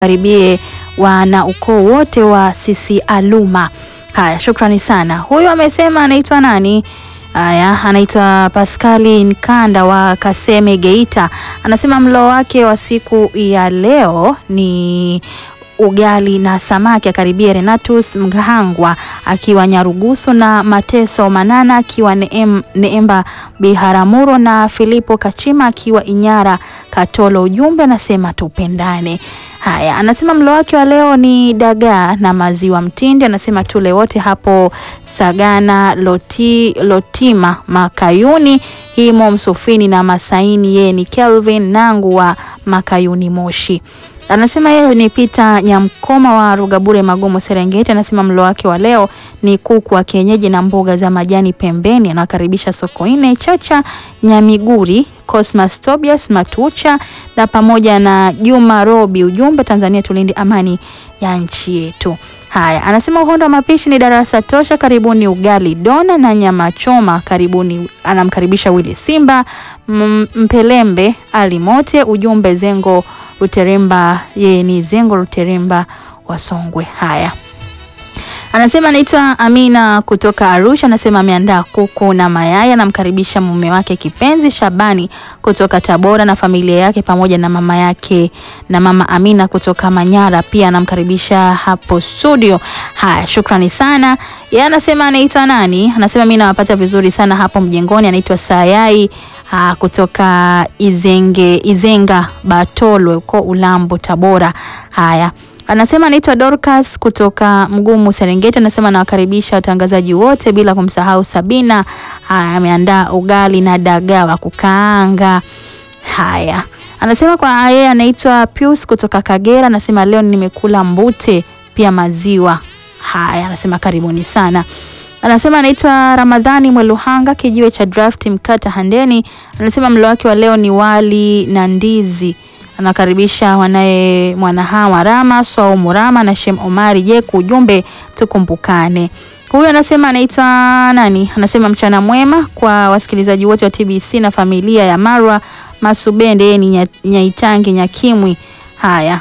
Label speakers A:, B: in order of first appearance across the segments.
A: karibie wana ukoo wote wa Sisi Aluma. Haya, shukrani sana. Huyu amesema anaitwa nani? Haya, anaitwa Paskali Nkanda wa Kaseme Geita. Anasema mlo wake wa siku ya leo ni ugali na samaki. Akaribia Renatus Mghangwa akiwa Nyarugusu na Mateso Manana akiwa Neem, Neemba Biharamuro na Filipo Kachima akiwa Inyara Katolo. Ujumbe anasema tupendane. Haya, anasema mlo wake wa leo ni dagaa na maziwa mtindi. Anasema tule wote hapo Sagana Loti, Lotima Makayuni himo Msufini na Masaini. Yeye ni Kelvin Nangu wa Makayuni Moshi. Anasema yeye ni Pita Nyamkoma wa Rugabure Magumu Serengeti. Anasema mlo wake wa leo ni kuku wa kienyeji na mboga za majani pembeni. Anawakaribisha Sokoine Chacha Nyamiguri Cosmas Tobias Matucha na pamoja na Juma Robi. Ujumbe Tanzania tulinde amani ya nchi yetu. Haya, anasema uhondo wa mapishi ni darasa tosha. Karibuni ugali dona na nyama choma. Karibuni, anamkaribisha Willy Simba M Mpelembe Alimote. Ujumbe Zengo Ruteremba, yeye ni Zengo Ruteremba wa Songwe. Haya, anasema anaitwa Amina kutoka Arusha. Anasema ameandaa kuku na mayai. Anamkaribisha mume wake kipenzi Shabani kutoka Tabora na familia yake pamoja na mama yake na mama Amina kutoka Manyara. Pia anamkaribisha hapo studio. Haya, shukrani sana. Yeye anasema anaitwa nani? Anasema mimi nawapata vizuri sana hapo mjengoni. Anaitwa Sayai Aa, kutoka Izenge, Izenga Batolwe huko Ulambo Tabora. Haya, anasema anaitwa Dorcas kutoka Mgumu Serengeti. Anasema anawakaribisha watangazaji wote bila kumsahau Sabina. Haya, ameandaa ugali na dagaa wa kukaanga. Haya, anasema kwa yeye anaitwa Pius kutoka Kagera. Anasema leo nimekula mbute pia maziwa. Haya, anasema karibuni sana anasema anaitwa Ramadhani Mweluhanga kijiwe cha draft mkata Handeni. Anasema mlo wake wa leo ni wali na ndizi. Anakaribisha wanaye Mwanahawa Rama Swaumu Rama na Shem Omari Jeku. Ujumbe tukumbukane. Huyu anasema anaitwa nani? Anasema mchana mwema kwa wasikilizaji wote wa TBC na familia ya Marwa Masubende. Yeye ni Nyaitangi Nyakimwi. Haya,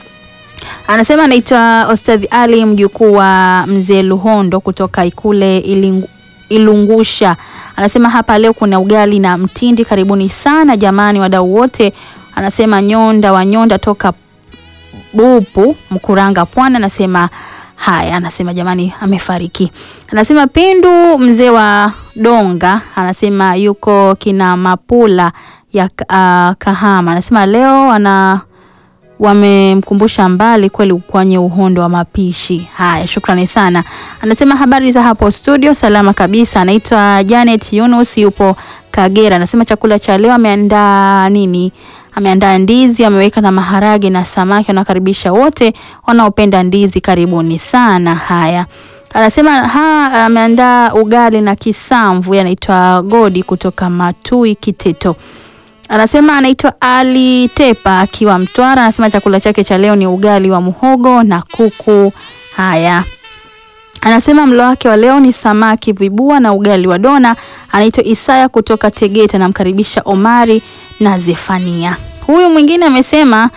A: anasema anaitwa Ostadhi Ali mjukuu wa mzee Luhondo kutoka Ikule Ilingu, Ilungusha. Anasema hapa leo kuna ugali na mtindi. Karibuni sana jamani, wadau wote. Anasema Nyonda wa Nyonda toka Bupu Mkuranga Pwani. Anasema haya, anasema jamani, amefariki. Anasema Pindu mzee wa Donga, anasema yuko kina Mapula ya uh, Kahama. Anasema leo ana wamemkumbusha mbali kweli kwenye uhondo wa mapishi. Haya, shukrani sana. Anasema habari za hapo studio, salama kabisa. Anaitwa Janet Yunus, yupo Kagera. Anasema chakula cha leo ameandaa nini? Ameandaa ndizi, ameweka na maharage na samaki. Anakaribisha wote wanaopenda ndizi, karibuni sana. Haya, anasema ha, ameandaa ugali na kisamvu. Anaitwa Godi kutoka Matui Kiteto anasema anaitwa Ali Tepa akiwa Mtwara. Anasema chakula chake cha leo ni ugali wa muhogo na kuku. Haya, anasema mlo wake wa leo ni samaki vibua na ugali wa dona. Anaitwa Isaya kutoka Tegeta, namkaribisha Omari na Zefania. Huyu mwingine amesema,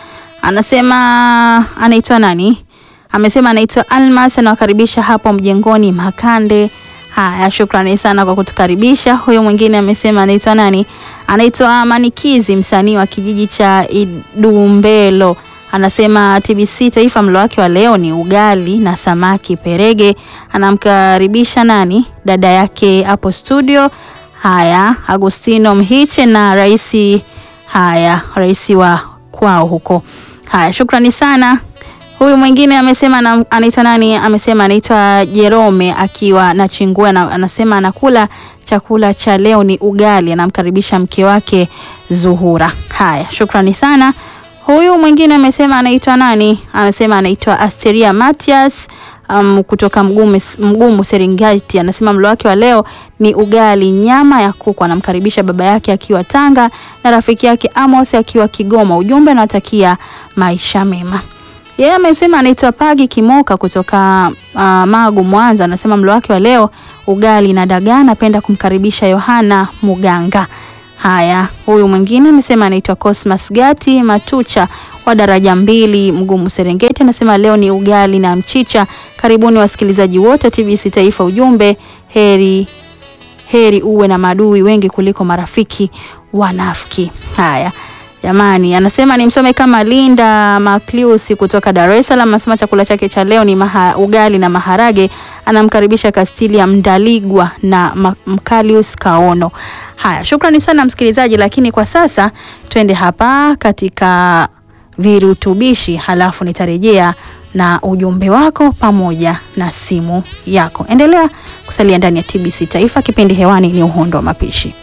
A: anasema anaitwa nani? Amesema anaitwa Almas, anawakaribisha hapo mjengoni Makande. Haya, shukrani sana kwa kutukaribisha. Huyu mwingine amesema anaitwa nani? Anaitwa Manikizi, msanii wa kijiji cha Idumbelo. Anasema TBC Taifa, mlo wake wa leo ni ugali na samaki perege. Anamkaribisha nani? Dada yake hapo studio. Haya, Agustino Mhiche na raisi, haya raisi wa kwao huko. Haya, shukrani sana. Huyu mwingine amesema anaitwa nani? Amesema anaitwa Jerome akiwa na Chingua na anasema anakula chakula cha leo ni ugali. Anamkaribisha mke wake Zuhura. Haya, shukrani sana. Huyu mwingine amesema anaitwa nani? Anasema anaitwa Asteria Matias um, kutoka Mgumu, Mgumu Serengeti. Anasema mlo wake wa leo ni ugali nyama ya kuku. Anamkaribisha baba yake akiwa Tanga na rafiki yake Amos akiwa Kigoma. Ujumbe anawatakia maisha mema. Yeye amesema anaitwa Pagi Kimoka kutoka uh, Magu Mwanza. Anasema mlo wake wa leo ugali na dagaa. Napenda kumkaribisha Yohana Muganga. Haya, huyu mwingine amesema anaitwa Cosmas Gati Matucha wa daraja mbili Mgumu Serengeti, anasema leo ni ugali na mchicha. Karibuni wasikilizaji wote TBC Taifa. Ujumbe heri heri uwe na maadui wengi kuliko marafiki wanafiki. Haya jamani, anasema nimsome kama Linda Maclius kutoka Dar es Salaam, anasema chakula chake cha leo ni maha, ugali na maharage. Anamkaribisha Castilia Mdaligwa na Ma- Mkalius Kaono. Haya, shukrani sana msikilizaji, lakini kwa sasa twende hapa katika virutubishi, halafu nitarejea na ujumbe wako pamoja na simu yako. Endelea kusalia ndani ya TBC Taifa, kipindi hewani ni Uhondo wa Mapishi.